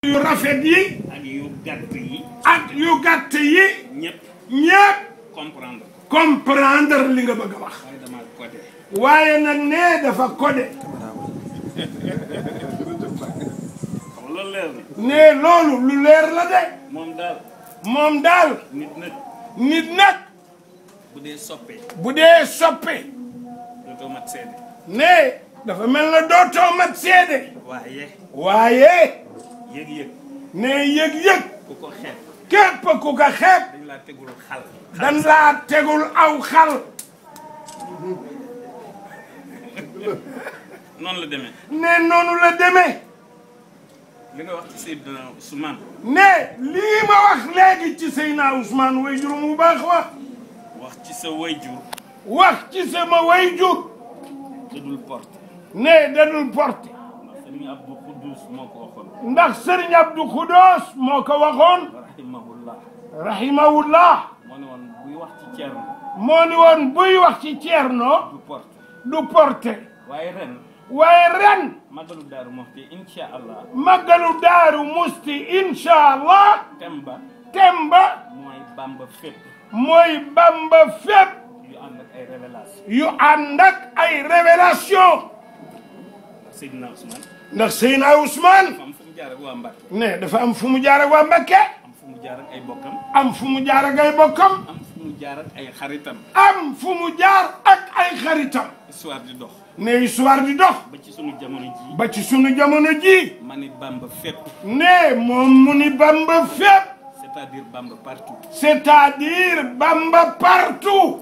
yu rafet yi ak yu gàtt yi ak yu gàtt yi ñëpp ñépp comprendre comprendre li nga bëgg a wax waaye dama codé waaye nag nee dafa codé xam nga loolu leer na nee loolu lu leer la de moom daal moom daal nit nag nit nag bu dee soppee bu dee soppe dootoo mat seede nee dafa mel na dootoo mat seede waaye waaye yëg-yëg nee yëg-yëg ku ko xeeb képp ku ko xeeb dañ laa tegul xal dan laa tegul aw xal noonu la demee nee noonu la demee li nga wax ci Seydina Ousmane ne lii ma wax léegi ci Seydina Ousmane way jur mu baax wax wax ci sa wayjur wax ci sama way jur da dul porte ne dadul porte ndax Sëriñ Abdou Khoudous moo ko waxoon ndax Serigne Abdou Khoudoos moo ko waxoon rahimahullah rahimahullah moo ne woon buy wax ci Ceerno moo ni woon buy wax ci Ceerno du porte du porte waaye ren waaye ren magalu Daaru Muxti insha allah màggalu daaru musti incha allah tem ba temba mooy Bamba fépp mooy bamba fépp yu ànd ak ay révélation yu ànd ak ay révélation ndax Seydina Ousmane ndax Seydina Ousmane am fu mu jaar ak waa Mbàkke ne dafa am fu mu jaar ak waa Mbakke am fu mu jaar ak ay bokkam am fu mu jaar ak ay bokkam am fu mu jaar ak ay xaritam am fu mu jaar ak ay xaritam histoire di dox ne histoire di dox ba ci sunu jamono ji ba ci sunu jamono ji ma ni Bamba fépp ne moom mu ni bamba fépp c'est-à-dire Bamba partout c'est-à-dire bamba partout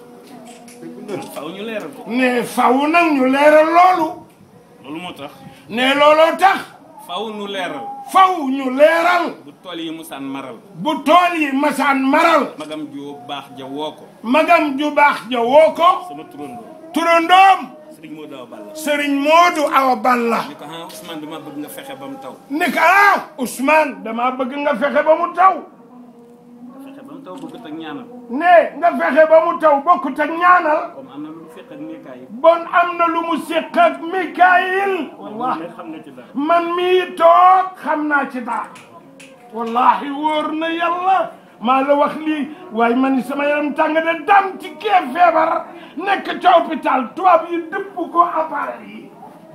faw ñu leeral ko ne faw nag ñu leeral loolu loolu moo tax ne looloo tax faw ñu leeral faw ñu leeral bu tool yi musaan maral bu tool yi masaan maral magam ju baax ja woo ko magam ju baax ja woo ko sama turandoo turandoom Sëriñ Modou Awa Balla Sëriñ Moodu Awa Balla ni ko ah Ousmane dama bëgg nga fexe ba mu taw ni ko ah Ousmane damaa bëgg nga fexe ba mu taw fexe ba mu taw bëgg ak ñaanal ne nga fexe ba mu taw bokkut ak ñaanal comme am na lu mu fekk ak nekkaay yi bon am na lu mu séq ak Mikaayil wallahi xam nga ci dara man mii toog xam naa ci dara wallahi wóor na yàlla maa la wax lii waaye man sama yaram tàng de dam ci kee feebar nekk ca hôpital tubaab yi dëpp ko appareil yi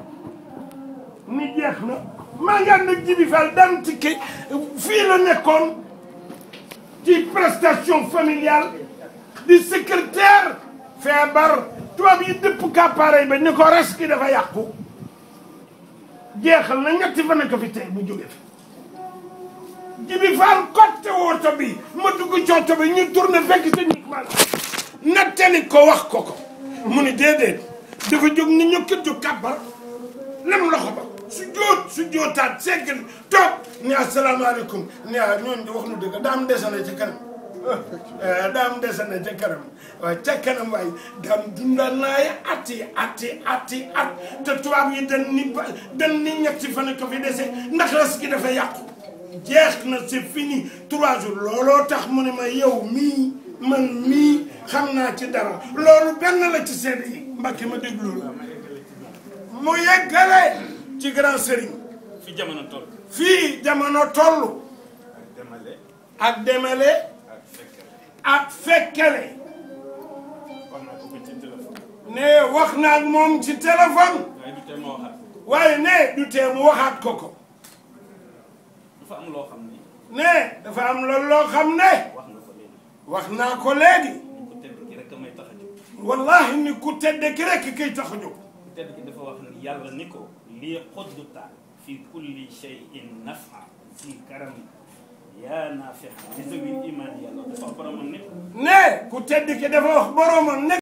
ni jeex na maa ngi ànd ak Jibi Fall dam ci kii fii la nekkoon ci prestation familiale di secrétaire feebar tubaab yi dëpp ko appareil ba ni ko res ki dafa yàqu jeexal na ñetti fan ak fi tey bu jóge fi Jibi Faal kotte woto bi ma dugg ci oto bi ñu tourné fekk sa nit man nattali ko wax ko ko mu ni déedéet dafa jóg ni ñu këddu kàbbar lem loxo ba su jóot su jóotaat seggal toog ni asalaamaaleykum ni a ñoon di wax nu dëgg daam desana ci kanam daam desana ca kanam waaye ca kanam waaye daam dundal naay ati ati ati at te tubaab yi dañ ni ba dañ ni ñetti fan ko fi dese ndax res gi dafa yàqu jeex na c'est fini trois jours looloo tax mu ne ma yow mii man mii xam naa ci dara loolu benn la ci seede yi mbakki ma déglu la mu yeggale ci grand sëriñ fi jamono toll fii jamono toll demale ak demale ak fekkale ak fekkele wax naa ko ko ci téléphone ne wax naa ak moom ci téléphone waaye du tee ma waxaat ko waaye ne du tee mu waxaat ko ko dafa am loo xam ni ne dafa am loolu loo xam ne wax nga ko léegi wax naa ko léegi ku tedd ki rek a may tax a jóg wallahi ni ku tedde ki rekk kay tax a jóg ku tedd ki dafa wax ni yàlla ni ko lii xodduta fi kulli shay'in nafa fi karam yaa naafixa li zawil iman yàlla dafa boromam nit ne ku tedd ki dafa wax boromam ne